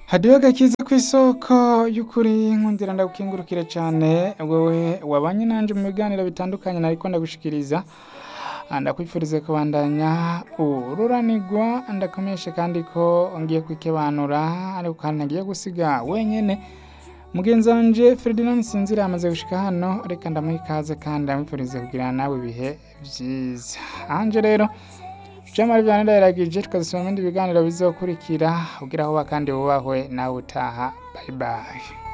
hadiho gakiza ku isoko y'ukuri nkundira ndagukingurukire cyane wowe wabanye nanje mu biganiro bitandukanye nariko ndagushikiriza ndakwifurize kubandanya ururanirwa ndakomeshe kandi ko ngiye kwikebanura ariko kandi ntagiye gusiga wenyene mugenzi wanje Ferdinand Sinzira yamaze gushika hano reka ndamuha ikaze kandi ndamwifurize kugira nawe ibihe vyiza anje rero Jamari vyane ndayiragije tukazisoma ibindi biganiro bizokurikira ugira aho kandi wubahwe nawe utaha bye bye